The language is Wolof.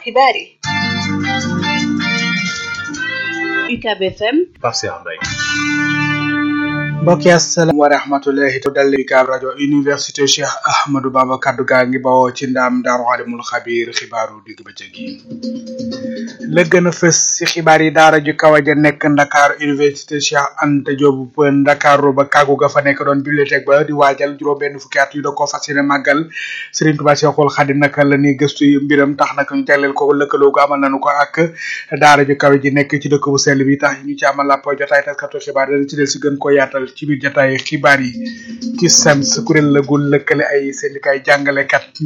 xibaar yi UCAB FM Pape Cheikh Mbaye mbokk yi asalaam wa rahmatullahi to dal UCAB rajo université Cheikh Ahmadou Bamba kaddu gaa ngi bawoo ci ndaam daaru xalimul xabiir xibaaru digg bëccëg yi la gën a fës ci xibaar yi daara ju kaw ja nekk Ndakaar université Cheikh Anta Diop Ndakaaru ba kàggu ga fa nekk doon bibliothèque ba di waajal juróom benn fukki at yu da koo fas yéene màggal Serigne Touba Cheikhul Khadim naka la ñuy gëstu mbiram tax naka ñu jagleel ko lëkkaloo gu amal nañu ko ak daara ju kaw ji nekk ci dëkk bu sell bi tax ñu ci amal ab jotaay taskatu xibaar dana ci del si gën ko yaatal ci biir jotaay xibaar yi ci SAMS kuréel la gu lëkkale ay syndicat jàngalekat